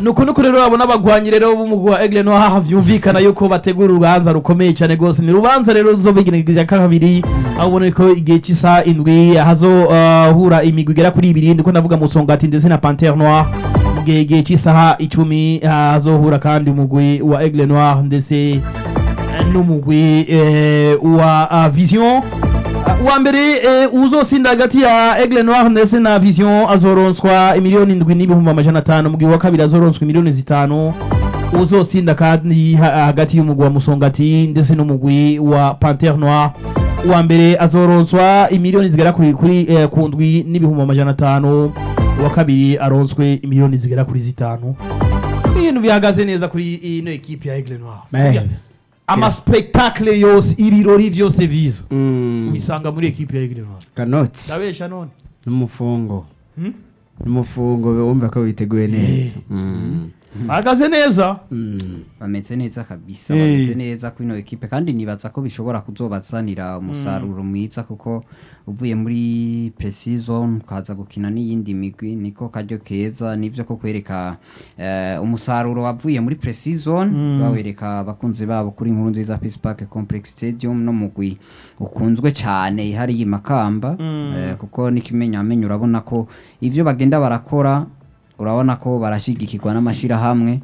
nuko nuko rero abona abagwanyi rero b'umugwi wa Aigle Noir haha vyumvikana yuko bategura urubanza rukomeye cyane gose ni urubanza rero ruzobigenekeje kabiri aho ubona ko igihe cy'isa indwi hazohura imigwi igera kuri ibiri ndiko ndavuga musongati ndetse na Panthère Noire mu gihe igihe cy'isaha icumi hazohura kandi umugwi wa Aigle Noir ndetse eh, n'umugwi eh, wa ah, Vision Uh, uwa mbere eh, uzosinda hagati ya Aigle Noir ndetse na Vision azoronswa imiliyoni indwi n'ibihumbi amajana atanu mu gihe uwa kabiri azoronswa imiliyoni zitanu uzosinda kandi ha- hagati y'umugwi wa Musongati ndetse n'umugwi wa Panthère Noir uwa mbere azoronswa imiliyoni zigera kuri, kuri eh, ku ndwi n'ibihumbi amajana atanu uwa kabiri aronswe imiliyoni zigera kuri zitanu ibintu bihagaze neza kuri ino ekipe ya Aigle Noir Man. amaspektakle yose ibirori vyose viza Mm, ubisanga muri ekipe ya Aigle Noir kanoti ndabesha none n'umufungo Hmm? n'umufungo wumva ko witeguye neza Mm, ahagaze neza mm. bameze neza kabisa Eh. bameze neza kuri ino ekipe kandi nibaza ko bishobora kuzobazanira umusaruro mwiza kuko uvuye muri precision ukaza gukina n'iyindi migwi niko karyo keza nivyo ko kwereka eh, umusaruro wavuye muri precision bawereka abakunzi babo kuri inkuru nziza Peace Park Complex Stadium no mugwi ukunzwe cyane ihari y'imakamba eh, kuko n'ikimenyamenyo urabona ko ivyo bagenda barakora urabona ko barashigikirwa n'amashirahamwe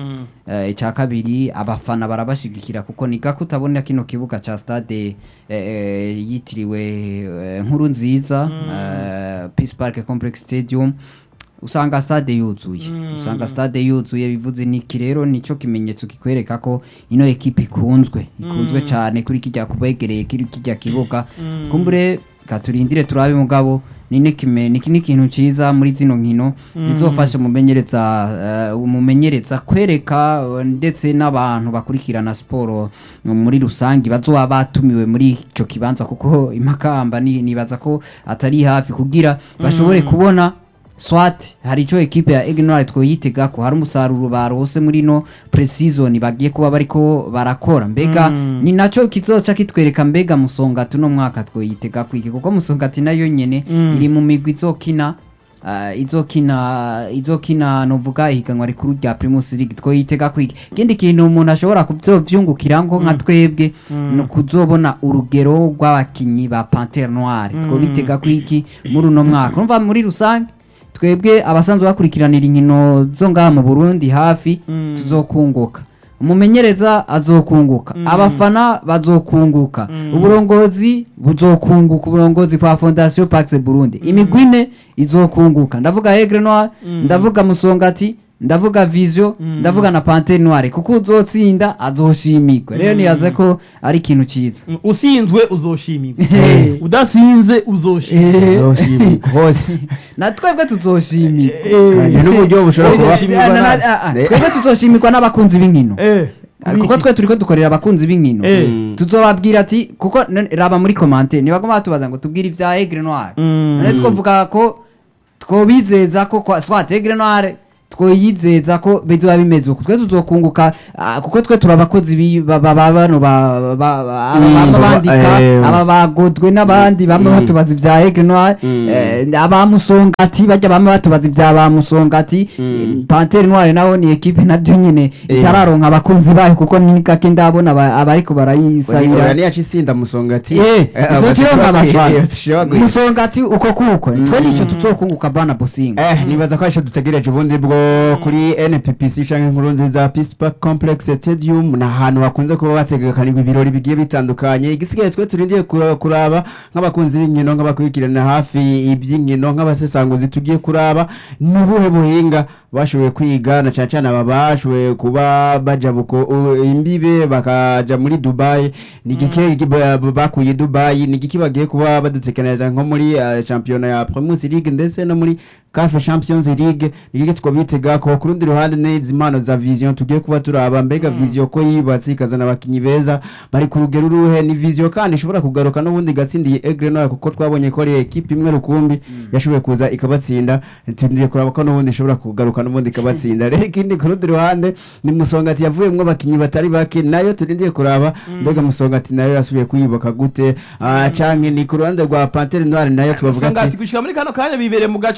Eh, icya kabiri abafana barabashigikira kuko ni gako utabona kino kibuga ca stade eh, eh, yitiriwe eh, nkuru nziza eh, Peace Park Complex Stadium usanga stade yuzuye usanga stade yuzuye bivuze niki rero nico kimenyetso kikwereka ko ino ekipe ikunzwe ikunzwe cyane kuri kijya kubegereye kuri kijya kibuga kumbure katurindire turabe mugabo ni nikime niki n'ikintu ciza muri zino nkino zizofasha umumenyereza eh, umumenyereza kwereka eh, ndetse n'abantu bakurikirana siporo muri rusange bazoba batumiwe muri ico kibanza kuko imakamba ni- nibaza ko atari hafi kugira bashobore kubona swat hari ico ekipe ya Ignore twoyitega ko hari umusaruro barose muri no precision bagiye kuba bariko barakora mbega ni naco kizoca kitwereka mbega musongati no mwaka twoyitega kwiki kuko musongati nayo nyene iri mu migwi izokina uh, izokina izokina novuga ihiganwa rikuru rya Primus League twoyitega kwiki ikindi kintu umuntu ashobora kuvyumvukira ngo nka twebwe no kuzobona urugero rw'abakinyi ba Panthère Noire twobitega kwiki muri uno mwaka urumva muri rusange twebwe abasanzwe bakurikiranira inkino zo ngaha mu Burundi hafi tuzokunguka umumenyereza azokunguka abafana bazokunguka uburongozi buzokunguka uburongozi kwa Fondation Pax Burundi imigwi ine izokunguka ndavuga Aigle Noir ndavuga Musongati ndavuga Vision ndavuga na Panthère Noire kuko uzotsinda azoshimirwa rero niyaze ko ari ikintu ciza usinzwe uzoshimirwa Eh. udasinze uzoshimirwa Uzoshimirwa hose na twebwe tuzoshimirwa kandi n'uburyo bushobora kuba Uzoshimirwa Na- na- na- ah, ah, twebwe tuzoshimirwa n'abakunzi b'inkino Eh, kuko twe turiko dukorera abakunzi b'inkino Eh. Mm. tuzobabwira ati kuko none raba muri komante ntibagomba batubaza ngo tubwire ibya Aigle Noire Mm. none twovuga ko twobizeza ko kwa swat Aigle Noire twoyizeza ko bizoba bimeze uko twe tuzokunguka ah, kuko twe turi abakozi bi- ba- ba- ba- bano ba- ba- ba- aba Mm, bama baba- bandika eh. aba bagodwe n'abandi bamwe Mm. batubaza ibya Aigle Noire Mm. eh, abamusongati bajya bamwe batubaza ibya bamusongati Mm. Panthère Noire naho ni ekipe nabyo nyene Eh. itararonka abakunzi bayo kuko ni gake ndabona aba- abariko barayisabira niyaca isinda musongati Eh, izokironka abafana abafana musongati uko kuko twe nico tuzokunguka bana businga Eh, nibaza ko arisho dutegereje ubundi bwo kuri NPPC canke inkuru nziza Peace Park Complex Stadium ni ahantu hakunze kuba bategekanirwa ibirori bigiye bitandukanye igisigaye twe turindiye kura- kuraba nk'abakunzi b'inkino nk'abakurikirana hafi iby'inkino nk'abasesanguzi tugiye kuraba n'ubuhe buhinga bashoboye kwiga na cyane cyane aba bashoboye kuba baja buko u- imbibe bakaja muri Dubai ni igiki gi- ba- bakuye Dubai ni igiki bagiye kuba badutekaniriza nko muri uh, championa ya Premier League ndetse no muri CAF Champions League ni igiki twabitega ko ku rundi ruhande n'izi impano za Vision tugiye kuba turaba mbega Vision ko yibatse ikazana abakinyi beza bari ku rugero ruhe ni Vision kandi ishobora kugaruka n'ubundi gatsindiye Aigle Noir kuko twabonye ko ari equipe imwe rukumbi yashoboye kuza ikabatsinda tugiye kuraba ko n'ubundi ishobora kugaruka n'ubundi ikabatsinda rero ikindi ku rundi ruhande ni Musongati yavuyemwo abakinyi batari bake nayo turindiye kuraba mbega Musongati nayo yasubiye kuyubaka gute Ah, canke ni ku ruhande rwa Panthère Noire nayo tubavuga Musongati ati gushika muri kano kanya bibereye mu gacerere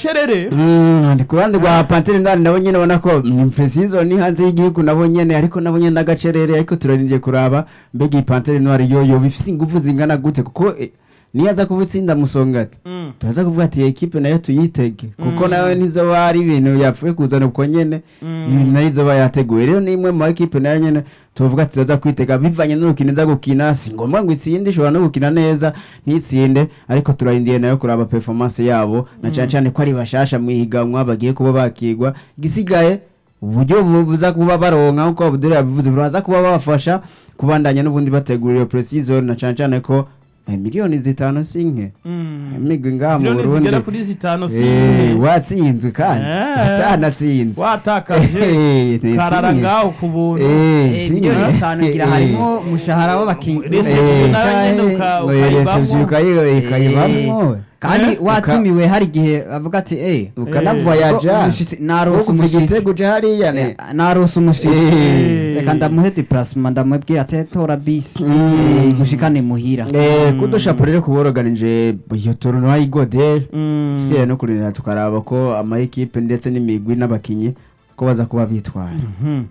eh Mm, ni ku ruhande rwa pantere ndani nabo nyene ubona ko mm, precision ni hanze y'igihugu nabo nyene ariko nabo nyene n'agacerere ariko turarindiye kuraba mbega iyi pantere noire yoyo bifise ingufu zingana gute kuko eh, niyo aza kuba itsinda musongati Mm. turaza kuvuga ati ekipe nayo tuyitege kuko Mm. nayo nizoba ari ibintu yapfuye kuzana uko nyene Mm. ibintu nayo izoba yateguye rero ni imwe mu ekipe nayo nyene tuvuga ati tuza kwitega bivanye n'urukino iza gukina si ngombwa ngo itsinde ishobora no gukina neza ntitsinde ariko turarindiye nayo kuraba performance yabo na cyane cyane ko ari bashasha mu ihiganwa bagiye kuba bakigwa igisigaye uburyo bu- buza kuba baronka nkuko Abdul yabivuze buraza kuba babafasha kubandanya n'ubundi bategura iyo pre-season na cyane cyane ko eh, miliyoni zitanu si nke Mm. imigwi ngaha mu miliyoni Burundi zigera kuri zitanu si Eh, watsinzwe kandi Eh. utanatsinze watakaje Eh, ni karara sinye. ngaho ku buntu Eh, Eh, sinye. miliyoni zitanu ngira Eh, harimo umushahara w'abakinnyi Reception Eh, nayo nyene uka- ngo iyo reception ukayibamwo. ukayi- ukayibamwo kandi Eh, watumiwe hari igihe avuga ati eh ukanavoyaja umushitsi narose kuva umushitsi igitego uje hariya ne Eh, narose umushitsi Eh. reka ndamuhe deplacement ndamubwira ati tora bisi Mm. eh, gushikane muhira Eh, kudushapo rero kuba boroganije iyo tournoi y'igode Mm. isiye no kurinda tukaraba ko ama ekipe ndetse n'imigwi n'abakinyi ko baza kuba bitwara Mhm.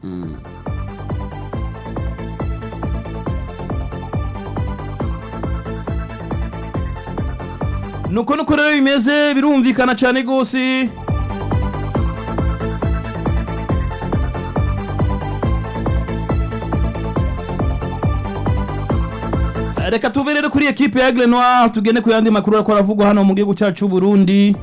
nuko nuko rero bimeze birumvikana cyane rwose reka tuve rero kuri ekipe ya Aigle Noir tugende ku yandi makuru ariko aravugwa hano mu gihugu cyacu cy'u Burundi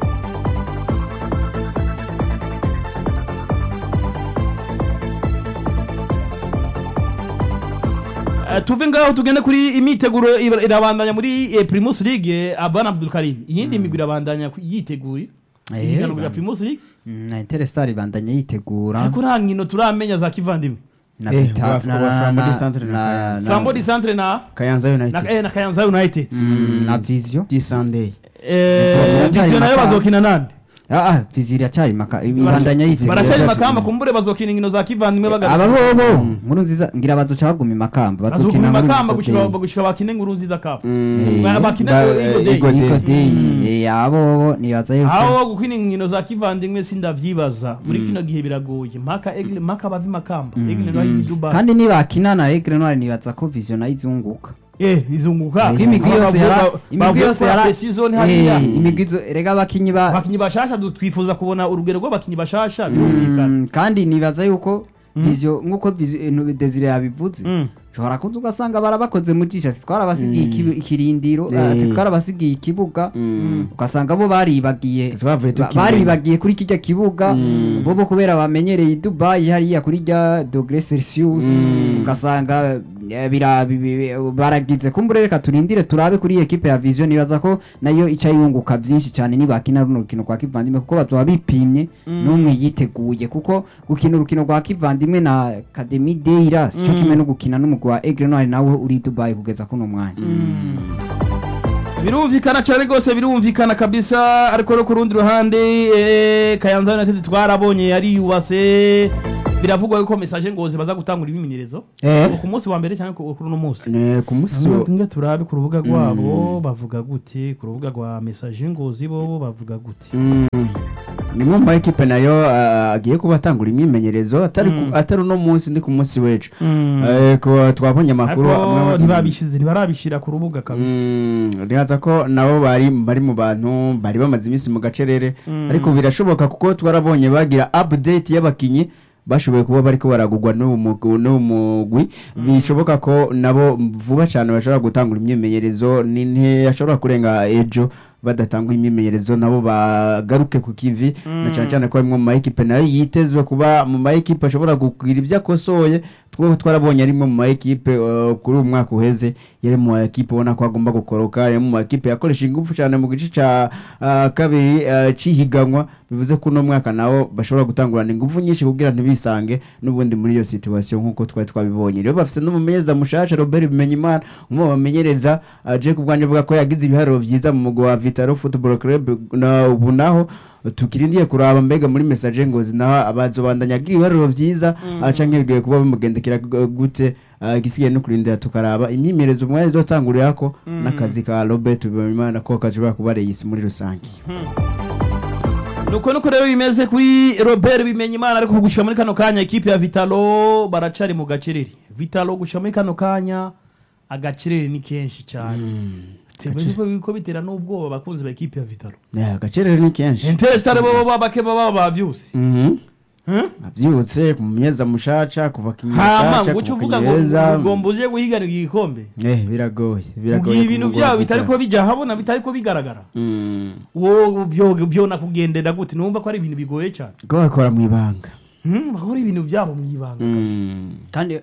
Eh, tuve ngaho tugende kuri imyiteguro ira- irabandanya muri eh, Primus League Abana Abdul Karim iyindi migwi irabandanya ku- yiteguye Eh, ihiganwa rya bana. Primus League Mm, na Interstar ibandanya yitegura ariko nta nkino turamenya za kivandimwe na Eh, Vita- wa- na- wa na- Flambeau na- du Centre na na- Kayanza. na- Flambeau du Centre na kayanza na, united eh, na Kayanza United Mm, na Vision di sunday eh biracyari Vision nayo makamba. bazokina nande ah ah Vision iracyari maka ibandanya yitegura baracari Vision- makamba kumbure bazokina inkino za kivandimwe aba bagarutse bobo nkuru nziza ngira bazoca baguma imakamba bazokina bazokina nkuru makamba nziza gushika day. gushika bakine nkuru nziza cup Mm. Ba- bakine Ba- Eagle eh, Day. Eagle Day. Iko day eh abo bobo nibaza yuko aho gukina inkino za kivandimwe sindavyibaza muri kino gihe biragoye mpaka Aigle mpaka bava makamba Aigle nayo iri Dubai kandi nibakina na Aigle Noir nibaza ko Vision nayo izunguka eh izunguka kuko imigwi yose yara imigwi yose yara season hariya Eh, imigwi zo- erega abakinyi ba abakinyi bashasha du- twifuza kubona urugero rw'abakinyi bashasha birumvikana Mm, kandi nibaza yuko Vision nkuko Vision Desire yabivuze Mm. ushobora kuza ugasanga barabakoze mu jisho ati twarabasigiye ikibu- ikirindiro Eh. ati twarabasigiye ikibuga Mm. ugasanga bo baribagiye Twavuye ba- tukimenya. baribagiye kuri kijya kibuga bo bo kubera bamenyereye i Dubai hariya kuri rya dogre Celsius ugasanga eh, bira- bi- bi- baragize kumbure reka turindire turabe kuri iyi ekipe ya Vision nibaza ko nayo ica yunguka byinshi cyane nibakina runo rukino rwa kivandimwe kuko bazoba bipimye n'umwe yiteguye kuko gukina urukino rwa kivandimwe na Academy Deira sico kimwe no gukina n'umugwi wa Aigle Noir nawe uri i Dubai kugeza kuno mwanya birumvikana cyane rwose birumvikana kabisa ariko no ku rundi ruhande eh, Kayanza United twarabonye yari yubase biravugwa yuko message ngozi baza gutangura ibimenyerezo Eh. ku munsi wa mbere cyangwa ku kuri uno munsi Ne, ku munsi wo- nge turabe ku rubuga rwabo bavuga gute ku rubuga rwa message ngozi bo bavuga gute Mm. ni mu ma ekipe nayo ah, agiye kuba atangura imyimenyerezo atari ku- atari uno munsi ndi ku munsi w'ejo Eh, ko twabonye amakuru ariko amwe- ntibabishize ntibarabishira ku rubuga kabisa Mm, rihaza ko nabo bari bari mu bantu bari bamaze iminsi mu gacerere ariko birashoboka kuko twarabonye bagira update y'abakinyi bashoboye kuba bariko baragurwa n'uwo mugwi- n'uwo mugwi bishoboka ko nabo vuba cyane bashobora gutangura imyimenyerezo ni ntiyashobora kurenga ejo badatanga imyimenyerezo nabo bagaruke ku kivi na cyane cyane ko harimwo mu ma ekipe nayo yitezwe kuba mu ma ekipe ashobora kugira ibyo akosoye two twarabonye arimwe mu ma ekipe uh, kuri uyu mwaka uheze yari mu ma ekipe ubona ko agomba gukoroka yari mu ma ekipe yakoresha ingufu cyane mu gice ca uh, kabiri uh, cihiganwa bivuze ko uno mwaka nawo bashobora gutangurana ingufu nyinshi kugira ntibisange n'ubundi muri iyo situation nk'uko twari twabibonye rero bafise n'umumenyereza mushasha Robert Bimenyimana umwe mu bamenyereza uh, Jack ubwanjye avuga ko yagize ibiharuro byiza mu mugwi wa Vitaro Football Club na ubu naho tukirindiye kuraba mbega muri message ngozi naho abazobandanya agira ibiharuro byiza mm. canke bigiye kuba bimugendekera gu- gute ah, igisigaye no kurindira tukaraba imyimenyerezo umwanya izotangurira n'akazi ka Robert Bimenyimana ko kashobora kuba reyisi muri rusange nuko nuko rero bimeze kuri robert bimenya imana ariko gushika muri kano kanya ekipe ya vitalo baracari mu gacerere vitalo gushika muri kano kanya agacerere ni kenshi cyane Tewe ko bitera n'ubwoba abakunzi ba ekipe ya vitalo Yeah, agacerere ni kenshi interesitare bo bake baba bavyuse Mhm. Huh? abyutse ku myeza mushaca ku bakinnyi hama bashaca ngo uce ku uvuga bakinnyi ngo beza ugomba uje guhiganirwa igikombe Eh, biragoye biragoye ubwiye ibintu kumugura byabo bitari Vitalo. ko bijya habona bitari ko bigaragara Mm. wowe byo byo nakugendera gute numva ko ari ibintu bigoye cyane ko bakora mu ibanga Hmm, bakora ibintu byabo mu ibanga kandi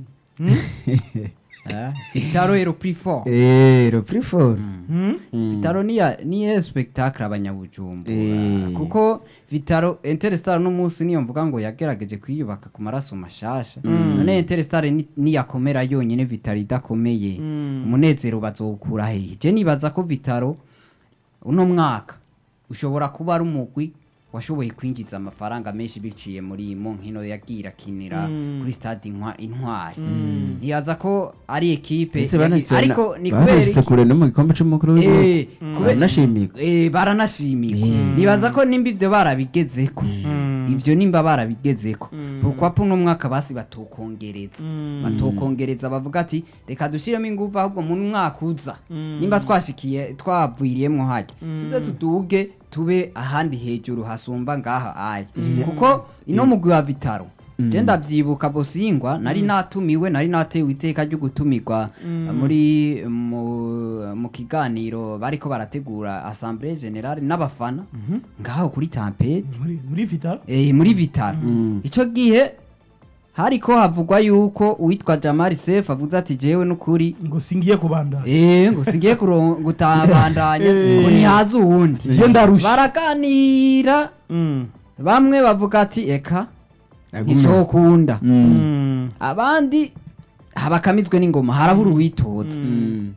Ah, vitaro ero pri fort Eh, le plus fort Hmm? vitaro niya niye spectacle abanyabujumbura Eh. kuko vitaro interstar n'umunsi niyo mvuga ngo yagerageje kwiyubaka ku maraso mashasha none interstar ni- niyakomera yonyine vitaro idakomeye umunezero bazokura hehe je nibaza ko vitaro uno mwaka ushobora kuba ari umugwi washoboye kwinjiza amafaranga menshi biciye muri mu nkino yagiye irakinira kuri stade Intwa- intwari nibaza ko ari ekipe ese yagi- banashyize ariko ni kubera banashyize iki- kure no mu gikombe cy'umukuru Eh, w'igihugu kube- baranashimigwa Eh, baranashimigwa nibaza ko nimba ivyo barabigezeko ivyo nimba barabigezeko pourquoi uno mwaka basi batokongereza batokongereza bavuga ati reka dushiremo ingufu ahubwo mu mwaka uza nimba twashikiye twavuyiriyemwo harya tuze tuduge tube ahandi hejuru hasumba ngaha aya kuko ino mugwi wa vitaro je ndavyibuka bosingwa nari natumiwe nari natewe iteka ryo gutumirwa muri mu, mu kiganiro bariko barategura assemblée générale n'abafana ngaho kuri tampete muri muri vitalo eh, muri vitaro ico gihe hariko havugwa yuko uwitwa Jamal Seif avuze ati jewe n'ukuri ngo singiye kubandana eh ngo sigiye kuro- gutabandanya ngo ntihaze uwundi je ndarusha baraganira Mm. bamwe bavuga ati eka Aguma. nicokunda Mm. Mm. abandi habakamizwe n'ingoma harabura uwitoza Mm.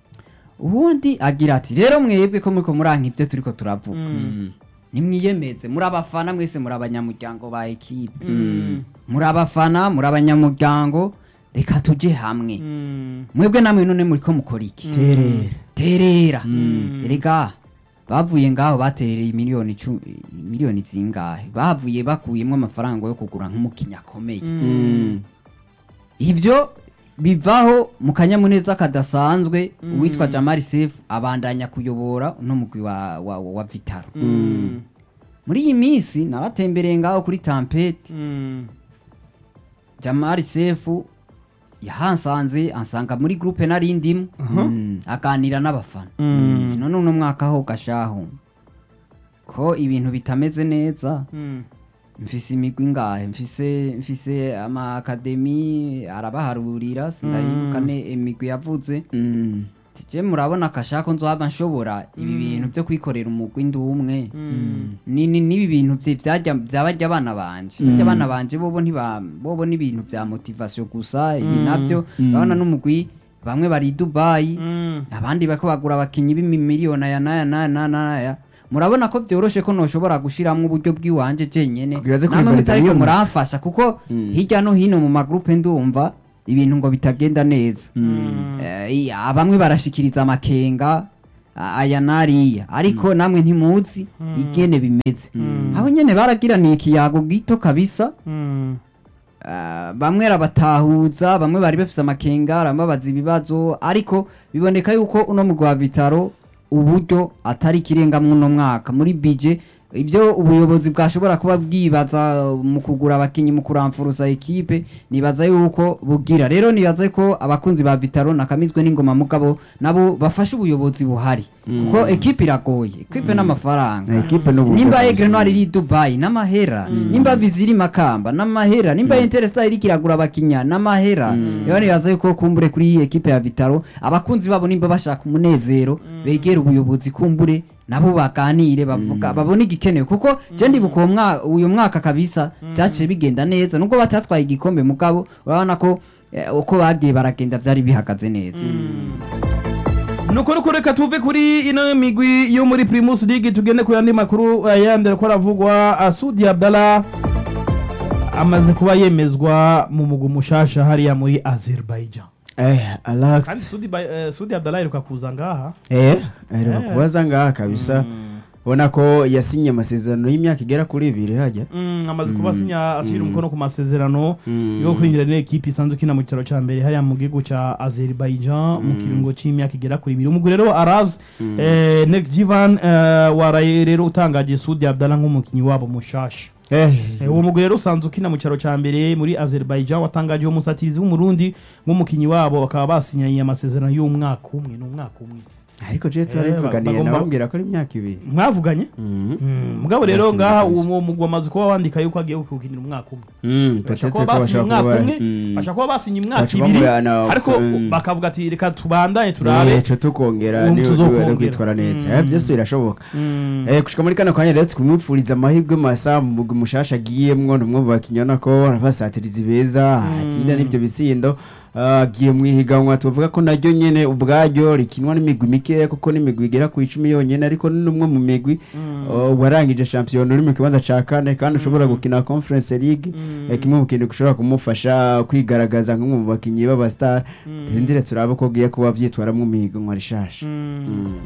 ubundi agira ati rero mwebwe ko muriko muranka ibyo turiko turavuga Mm. nimwiyemeze muri abafana mwese muri abanyamuryango ba ekipe muri abafana muri abanyamuryango reka tuje hamwe Mm. mwebwe namwe none muriko mukora iki terera terera erega bavuye ngaho baterereye miliyoni icu- miliyoni zingahe bavuye bakuyemo amafaranga yo kugura nk'umukinnyi akomeye Mm. ivyo bivaho mu kanyamuneza kadasanzwe uwitwa Jamal Seif abandanya kuyobora uno mugwi wa, wa, wa Vitaro Mm. muri iyi minsi naratembereye ngaho kuri tampete Mm. Jamal Seif yahansanze ansanga muri groupe nari ndimo Mm. aganira n'abafana Mm. ati none uno mwaka ho gashaho ko ibintu bitameze neza Mm. mfise imigwi ngahe mfise mfise ama akademi arabaharurira sindayibuka ne imigwi yavuze Mm. tije murabona akashako nzohava nshobora ibi bintu vyo kwikorera umugwi ndi umwe Mm. ni ni nibi bintu vye vyajya byabarya abana banje barya abana banje bobo ntiba bobo ni ibintu vya motivation gusa ibi navyo urabona n'umugwi bamwe bari i Dubai Mm. abandi bariko bagura abakinyi b'imiliyoni aya n'aya n'aya n'aya n'aya murabona ko vyoroshe ko noshobora gushiramwo uburyo bw'iwanje jenyene Kugira aze namwe kwivuriza mutariko nyuma. muramfasha kuko hirya no hino mu magrupe ndumva ibintu ngo bitagenda neza Eh, iya, bamwe barashikiriza amakenga a- aya n'ariya ariko namwe ntimuzi igene bimeze aho nyene baragiraniye ikiyago gito kabisa Mm. Ah, bamwe arabatahuza bamwe bari bafise amakenga arababaza ibibazo ariko biboneka yuko uno mugwi wa vitaro uburyo atari ikirenga muno mwaka muri bije ivyo ubuyobozi bwashobora kuba bwibaza mu kugura abakinyi mu kuramfuruza ekipe nibaza yuko bugira rero nibaza ko abakunzi ba vitaro nakamizwe n'ingoma mugabo nabo bafashe ubuyobozi buhari kuko ekipe iragoye ekipe n'amafaranga ekipe n'uburyo nimba bwose. egre noir iri dubai n'amahera nimba viziri makamba n'amahera nimba interstar iri kiragura abakinya n'amahera rero nibaza yuko kumbure kuri iyi ekipe ya vitaro abakunzi babo nimba bashaka umunezero begera ubuyobozi kumbure nabo baganire bavuga babone igikenewe kuko je ndibuka uwo mwa- uyu mwaka kabisa vyaciye bigenda neza nubwo batatwaye igikombe mugabo urabona ko eh, uko bagiye baragenda vyari bihagaze neza nuko nuko reka tuve kuri ino migwi yo muri primus league tugende ku yandi makuru eh, yandi ariko aravugwa Ah, sudi abdallah amaze kuba yemezwa mu mugwi mushasha hariya muri azerbaijan eh kandi alex sudi, Ba- eh, sudi abdallah aheruka kuza ngaha eh aheruka Eh. kubaza ngaha kabisa ubona ko yasinye amasezerano y'imyaka igera kuri ibiri hajya Mm, amaze kuba asinya ashyira umukono ku masezerano Mm. yo kwinjira n'ikipe isanzwe ikina mu cyicaro cya mbere hariya mu gihugu cya Azerbaijan mu kiringo cy'imyaka igera kuri ibiri umugwi rero Araz eh, Nekjivan eh, waraye rero utangaje Sudi Abdallah nk'umukinnyi wabo mushasha Eh, Eh, uwo mugwi rero usanzwe ukina mu cyaro cya mbere muri Azerbaijan watangaje uwo musatizi w'umurundi nk'umukinnyi wabo bakaba basinyanye amasezerano y'umwaka umwe ni umwaka umwe ariko jetse Eh, barivuganiye bagomba- nababwira ko ari imyaka ibiri mwavuganye Mhm. Mm, mugabo rero Imyaka ngaha ibiri uwo mugwi wamaze kuba wandika yuko agiye kuwukinira umwaka umwe Mm, bashaka peut-être kuba ko basinye bashobora umwaka kuba- umwe Mm. bashaka kuba basinye imyaka Baca ibiri bamujyana ariko mm. bakavuga ati reka tubandanye turabe Eh, co tukongera Ubu ni- tuzokongera. ni- kwitwara neza Mm. Eh, byose birashoboka Mm. Eh, gushika muri kano kanya rero tukumwipfuriza amahirwe masa mu mugwi mushasha agiyemwo ni umwe mu bakinnyi ubona ko arabasatirizi beza atsinda n'ibyo bisindo Ah, agiye mu ihiganwa tuvuga ko naryo nyene ubwaryo rikinwa n'imigwi mikeya kuko n'imigwi igera ku icumi yonyene ariko ni umwe mu migwi oh, warangije shampiyona uri mu kibanza ca kane kandi ushobora gukina conference league Eh, kimwe mu kintu gishobora kumufasha kwigaragaza nk'umwe mu bakinnyi b'abastar turindire turabe ko agiye kuba vyitwaramwo mu ihiganwa rishasha Mm. Mm.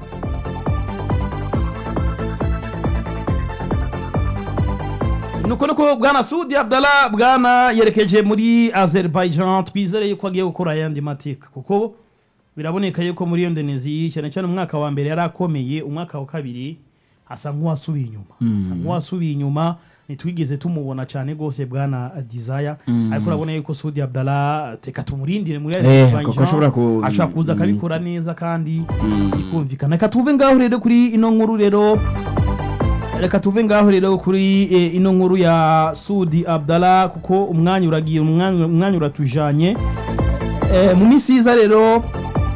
nuko nuko bwana sudi abdallah bwana yerekeje muri azerbaijan twizere yuko agiye gukora ayandi mateka kuko biraboneka yuko muri indonesia cyane cyane umwaka wa mbere yari akomeye umwaka wa kabiri asa nk'uwasubiye inyuma asa nk'uwasubiye inyuma ntitwigeze tumubona cyane rwose bwana desire ariko urabona yuko sudi abdallah teka tumurindire muri Eh, kuko ashobora ku- ashobora kuza Mm. akabikora neza kandi ikumvikana reka tuve ngaho rero kuri ino nkuru rero reka tuve ngaho rero kuri eh, ino nkuru ya sudi abdallah kuko umwanya uragiye umwanya umwanya uratujanye Eh, mu minsi yiza rero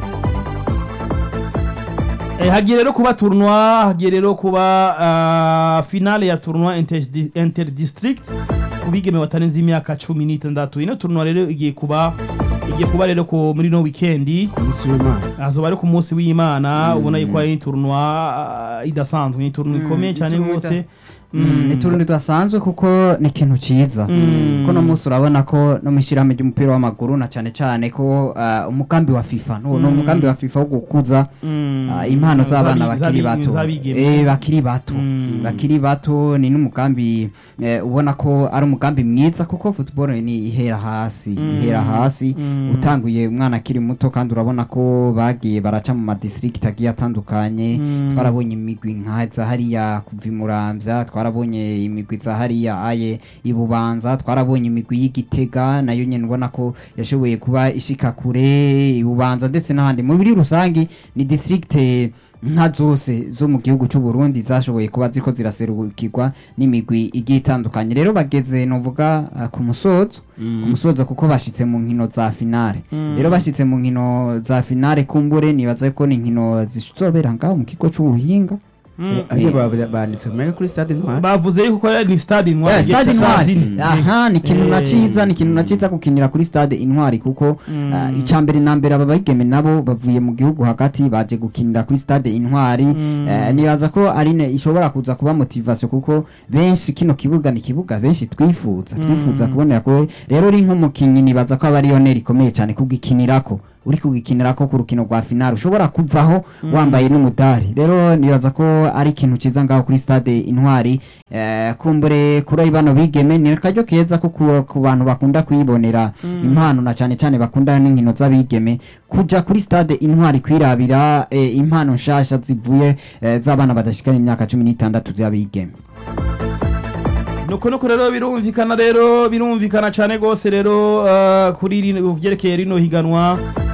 eh, hagiye rero kuba tournoi hagiye rero kuba ah, finale ya tournoi interdi- interdistrict ku bigeme batarenze imyaka cumi n'itandatu ino tournoi rero igiye kuba igiye kuba rero ku muri no weekendi Umunsi w'Imana. azoba ari ku munsi w'imana ubona yuko ari tournoi ah, idasanzwe ni tournoi ikomeye cyane tournoi rwose ni turundi tudasanzwe kuko ni ikintu cyiza Mm. kuko no munsi urabona ko no mu ishyirahamwe ry'umupira w'amaguru na cyane cyane ko ah, umugambi wa fifa ni umugambi wa fifa wo gukuza Mm. ah, impano z'abana Zabi- bakiri zabi- bato zabigeme. Eh, bakiri bato Mm. bakiri bato ni n'umugambi eh, ubona ko ari umugambi mwiza kuko football ni ihera hasi ihera hasi Mm. utanguye umwana akiri muto kandi urabona ko bagiye baraca mu madistrict agiye atandukanye Mm. twarabonye imigwi nka za hariya kuva i muramvya twarabonye imigwi za hariya aye i bubanza twarabonye imigwi y'igitega nayo nyene ubona ko yashoboye kuba ishika kure i bubanza ndetse n'ahandi muri rusangi ni district nka zose zo mu gihugu cy'u Burundi zashoboye kuba ziko ziraserukirwa n'imigwi igiye itandukanye rero bageze novuga uh, ku musozo ku musozo kuko bashitse mu nkino za finale rero bashitse mu nkino za finale kumbure nibaza ko ni inkino zizobera ngaho mu kigo c'ubuhinga Eh, ariyo ba- banditse kumenya kuri stade ntwari bavuze yuko ko ni stade intwari Yeah, stade igihe saa intwari zine. aha ni ikintu na Eh. ciza ni ikintu na ciza gukinira kuri stade intwari kuko ah, icya mbere na mbere aba bageme nabo bavuye mu gihugu hagati baje gukinira kuri stade intwari Eh, nibaza ko ari ne ishobora kuza kuba motivation kuko benshi kino kibuga ni kibuga benshi twifuza twifuza kubonera ko rero uri nk'umukinyi nibaza ko aba ari yoneri ikomeye cyane kugikinirako uri kugikinirako ku rukino rwa finale ushobora kuvaho wambaye n'umudari rero nibaza ko ari ikintu ciza ngaho kuri stade intwari eh, kumbure kuri bano bigeme ni akaryo keza ko ku, ku bantu bakunda kuyibonera impano na cyane cyane bakunda n'inkino z'abigeme kuja kuri stade intwari kwirabira eh, impano nshasha zivuye eh, z'abana badashikana imyaka cumi n'itandatu z'abigeme nuko nuko rero birumvikana rero birumvikana cyane rwose rero ah, kuri rino- vyerekeye rino higanwa